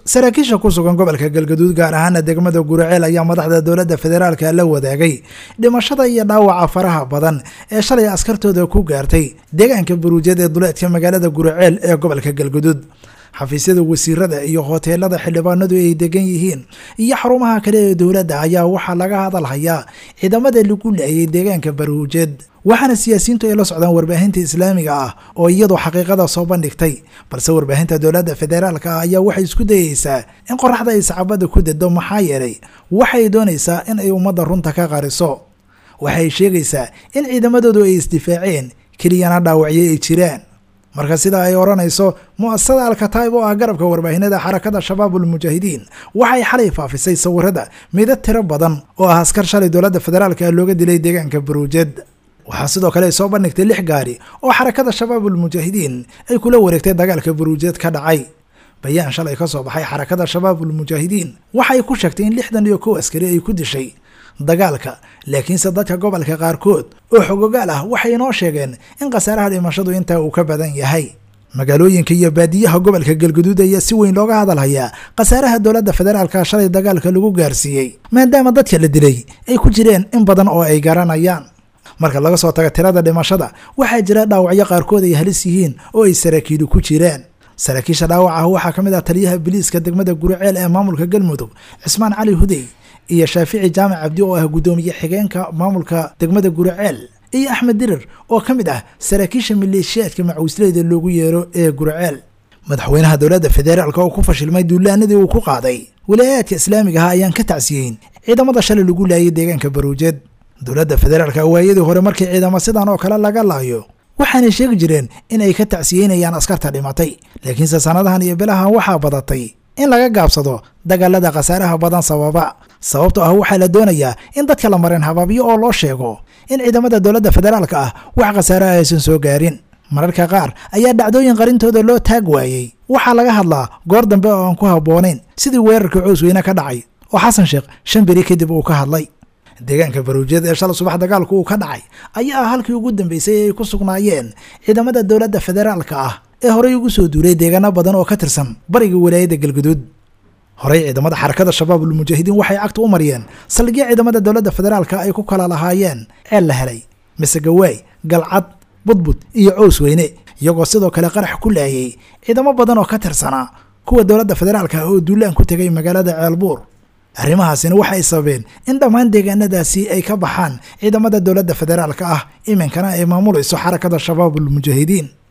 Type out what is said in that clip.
saraakiisha ku sugan gobolka galgaduud gaar ahaana degmada guraceel ayaa madaxda dowladda federaalka la wadaagay dhimashada iyo dhaawaca faraha badan ee shalay askartooda ku gaartay deegaanka buruujyad ee duleedka magaalada guraceel ee gobolka galgaduud xafiisyada wasiirada iyo hoteelada xildhibaanadu ay degan yihiin iyo xarumaha kale ee dowladda ayaa waxaa laga hadalhayaa ciidamada lagu laayay deegaanka baruujeed waxaana siyaasiyiintu ay la socdaan warbaahinta islaamiga ah oo iyadu xaqiiqada soo bandhigtay balse warbaahinta dowladda federaalka ah ayaa waxay isku dayeysaa in qoraxda ay sacabada ku dado maxaa yeelay waxay doonaysaa in ay ummadda runta ka qariso waxay sheegaysaa in ciidamadoodu ay isdifaaceen keliyana dhaawacyo ay jiraan marka sida ay odhanayso mu'asasada alkataib oo ah garabka warbaahinada xarakada shabaabul mujaahidiin waxay xalay faafisay sawirada midad tiro badan oo ah askar shalay dowladda federaalka looga dilay deegaanka baruujed waxaa sidoo kale ay soo bandhigtay lix gaari oo xarakada shabaabul mujaahidiin ay kula wareegtay dagaalka baruujed ka dhacay bayaan shalay ka soo baxay xarakada shabaabul mujaahidiin waxay ku sheegtay in lixdan iyo kow askari ay ku dishay dagaalka laakiinse dadka gobolka qaarkood oo xogogaal ah waxay inoo sheegeen in khasaaraha dhimashadu intaa uu ka badan yahay magaalooyinka iyo baadiyaha gobolka galgaduud ayaa si weyn looga hadalhayaa khasaaraha dowladda federaalka shalay dagaalka lagu gaarsiiyey maadaama dadka la dilay ay ku jireen in badan oo ay garanayaan marka laga soo tago tirada dhimashada waxaa jira dhaawacyo qaarkood ay halis yihiin oo ay saraakiilu ku jiraan saraakiisha dhaawac ah waxaa ka mid ah taliyaha biliiska degmada guriceel ee maamulka galmudug cismaan cali hudey iyo shaafici jaamac cabdi oo ah guddoomiye xigeenka maamulka degmada guriceel iyo axmed dirir oo ka mid ah saraakiisha maleeshiyaadka macawisleyda loogu yeero ee guriceel madaxweynaha dowladda federaalka oo ku fashilmay duulaanadii uu ku qaaday walaayaadka islaamiga ah ayaan ka tacsiyeyn ciidamada shalay lagu laayay deegaanka baruujeed dowladda federaalka waayadii hore markii ciidamo sidan oo kale laga laayo waxaanay sheegi jireen in ay ka tacsiyeynayaan askarta dhimatay laakiinse sanadahan iyo bilahan waxaa badatay in laga gaabsado dagaalada khasaaraha badan sababa sababto ah waxaa la doonayaa in dadka la mareen hababyo oo loo sheego in ciidamada dowladda federaalka ah wax khasaaraha aysan soo gaarin mararka qaar ayaa dhacdooyin qarintooda loo taag waayey waxaa laga hadlaa goor dambe oo aan ku habboonayn sidii weerarka coosweyne ka dhacay oo xasan sheekh shan beri kadib uu ka hadlay deegaanka baruujyada ee shala subax dagaalku uu ka dhacay ayaa ah halkii ugu dambeysay ee ay ku sugnaayeen ciidamada dowladda federaalka ah ee horey ugu soo duulay deegaano badan oo ka tirsan bariga walaayadda galguduud horey ciidamada xarakada shabaabul mujaahidiin waxay cagta u mariyeen saldhigyo ciidamada dowladda federaalka ay ku kala lahaayeen ceel la helay masegawaay galcad budbud iyo cows weyne iyagoo sidoo kale qarax ku laayay ciidamo badan oo ka tirsanaa kuwa dowladda federaalka ah oo duulaan ku tegay magaalada ceelbuur arrimahaasina waxay sababeen in dhammaan deegaanadaasi ay ka baxaan ciidamada dowladda federaalka ah iminkana ay maamulayso xarakada shabaabul mujaahidiin